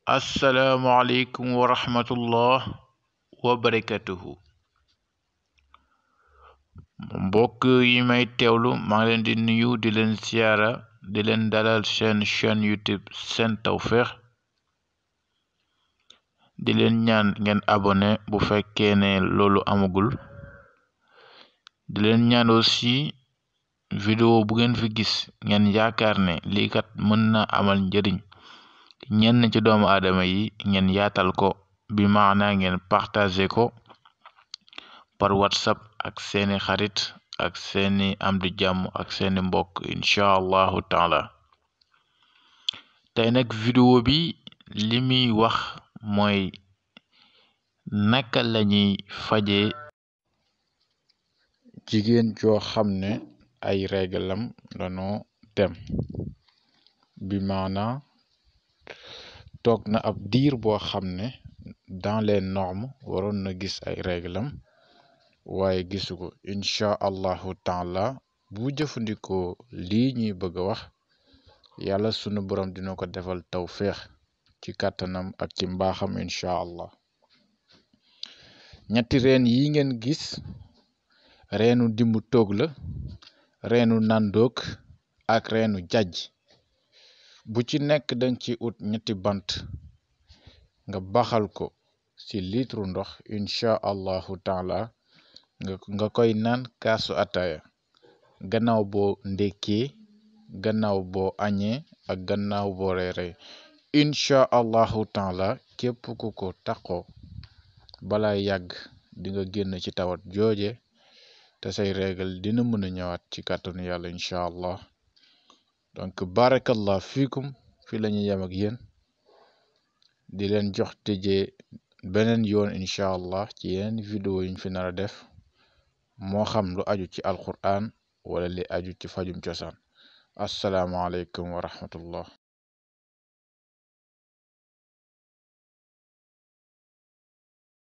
asalaamualeykum wa rahmatullah wa barakatuhu mbokk yi may teewlu maa ngi leen di nuyu di leen siyaara di leen dalal seen chaîne youtube seen tawféex di leen ñaan ngeen abonné bu fekkee ne loolu amagul di leen ñaan aussi vidéo bu ngeen fi gis ngeen yaakaar ne lii kat mën na amal njëriñ ñenn ci doomu aadama yi ngeen yaatal ko bi maana ngeen partager ko par whatsapp ak seeni xarit ak seeni am di jàmm ak seeni mbokk incha allahu taala tey nag vidéo bi li muy wax mooy naka lañuy faje jigéen joo xam ne ay réglam danoo dem bi maana toog na ab diir boo xam ne dans les normes waroon na gis ay réglam waaye gisu ko incha allahu taala bu jëfandikoo lii ñuy bëgg a wax yàlla sunu borom dina ko defal tawféex ci kàttanam ak ci mbaaxam incha allah ñetti reen yi ngeen gis reenu dimbu toog la reenu nandoog ak reenu jajj bu ci nekk dañ ci ut ñetti bant nga baxal ko ci litre ndox incha allahu taala nga koy naan kaasu ataaya gannaaw boo ndekkee gannaaw boo añee ak gannaaw boo reeree incha allahu taala képp ku ko taxoo bala yàgg di nga génn ci tawat jooje te say régal dina mën a ñëwaat ci kàttanu yàlla incha allah donc barakallah fiikum fi la ñuy yem ak yéen di leen jox tëjee beneen yoon incha allah ci yeneen vidéo yuñ fi nar a def moo xam lu aju ci alquran wala li aju ci fajum cosaan asalaamaaleykum wa rahmatullah